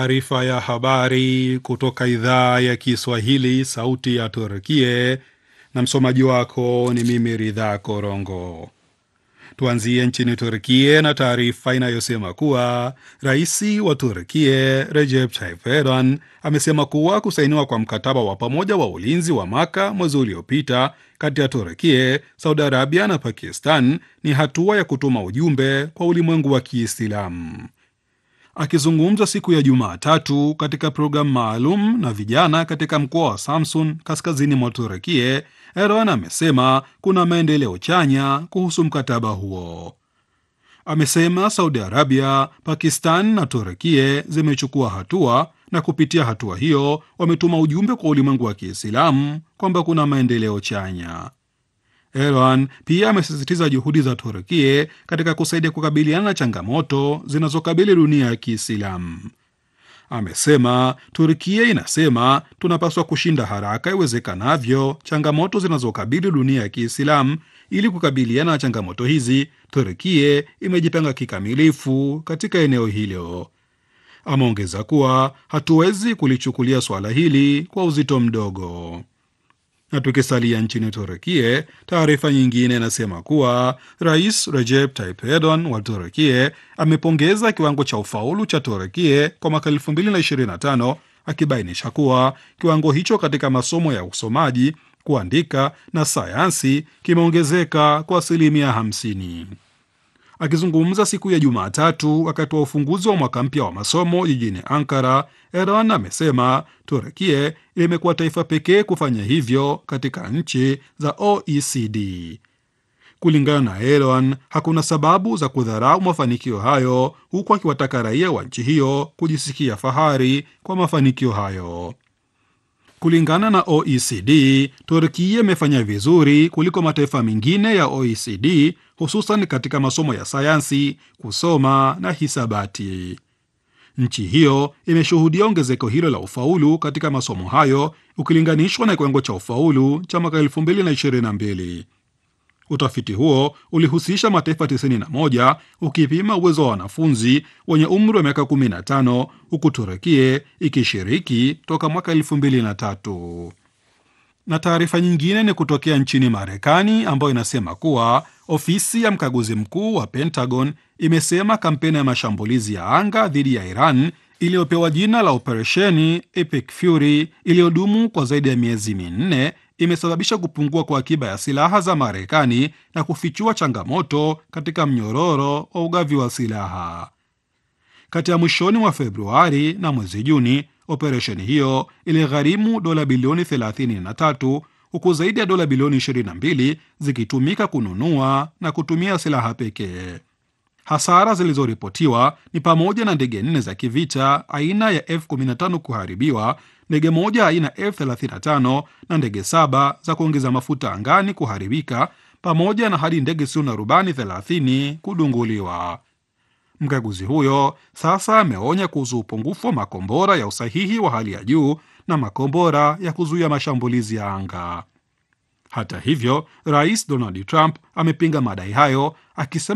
Taarifa ya habari kutoka idhaa ya Kiswahili, sauti ya Turkie, na msomaji wako ni mimi Ridhaa Korongo. Tuanzie nchini Turkie na taarifa inayosema kuwa rais wa Turkie Recep Tayyip Erdogan amesema kuwa kusainiwa kwa mkataba wa pamoja wa ulinzi wa Maka mwezi uliopita kati ya Turkie, Saudi Arabia na Pakistan ni hatua ya kutuma ujumbe kwa ulimwengu wa Kiislamu. Akizungumza siku ya Jumatatu katika programu maalum na vijana katika mkoa wa Samsun kaskazini mwa Turekie, Erdogan amesema kuna maendeleo chanya kuhusu mkataba huo. Amesema Saudi Arabia, Pakistan na Turekie zimechukua hatua na kupitia hatua hiyo wametuma ujumbe kwa ulimwengu wa Kiislamu kwamba kuna maendeleo chanya. Erdogan pia amesisitiza juhudi za Turkie katika kusaidia kukabiliana na changamoto zinazokabili dunia ya Kiislamu. Amesema Turkie inasema tunapaswa kushinda haraka iwezekanavyo changamoto zinazokabili dunia ya Kiislamu. Ili kukabiliana na changamoto hizi, Turkie imejipanga kikamilifu katika eneo hilo. Ameongeza kuwa hatuwezi kulichukulia suala hili kwa uzito mdogo na tukisalia nchini Turekie, taarifa nyingine inasema kuwa rais Recep Tayyip Erdogan wa Turekie amepongeza kiwango cha ufaulu cha Turekie kwa mwaka 2025 akibainisha kuwa kiwango hicho katika masomo ya usomaji, kuandika na sayansi kimeongezeka kwa asilimia 50. Akizungumza siku ya Jumatatu wakati wa ufunguzi wa mwaka mpya wa masomo jijini Ankara, Erdogan amesema Turekie imekuwa taifa pekee kufanya hivyo katika nchi za OECD. Kulingana na Erdogan, hakuna sababu za kudharau mafanikio hayo, huku akiwataka raia wa nchi hiyo kujisikia fahari kwa mafanikio hayo. Kulingana na OECD, Turkia imefanya vizuri kuliko mataifa mengine ya OECD hususan katika masomo ya sayansi, kusoma na hisabati. Nchi hiyo imeshuhudia ongezeko hilo la ufaulu katika masomo hayo ukilinganishwa na kiwango cha ufaulu cha mwaka 2022. Utafiti huo ulihusisha mataifa 91 ukipima uwezo wa wanafunzi wenye umri wa miaka 15 huku Turekie ikishiriki toka mwaka 2003. Na taarifa nyingine ni kutokea nchini Marekani ambayo inasema kuwa ofisi ya mkaguzi mkuu wa Pentagon imesema kampeni ya mashambulizi ya anga dhidi ya Iran iliyopewa jina la operesheni Epic Fury iliyodumu kwa zaidi ya miezi minne imesababisha kupungua kwa akiba ya silaha za Marekani na kufichua changamoto katika mnyororo wa ugavi wa silaha. Kati ya mwishoni mwa Februari na mwezi Juni, operesheni hiyo iligharimu dola bilioni 33 huku zaidi ya dola bilioni 22 zikitumika kununua na kutumia silaha pekee. Hasara zilizoripotiwa ni pamoja na ndege nne za kivita aina ya F15 kuharibiwa, ndege moja aina F35 na ndege saba za kuongeza mafuta angani kuharibika, pamoja na hadi ndege zisizo na rubani 30 kudunguliwa. Mkaguzi huyo sasa ameonya kuhusu upungufu wa makombora ya usahihi wa hali ya juu na makombora ya kuzuia mashambulizi ya anga. Hata hivyo, Rais Donald Trump amepinga madai hayo akisema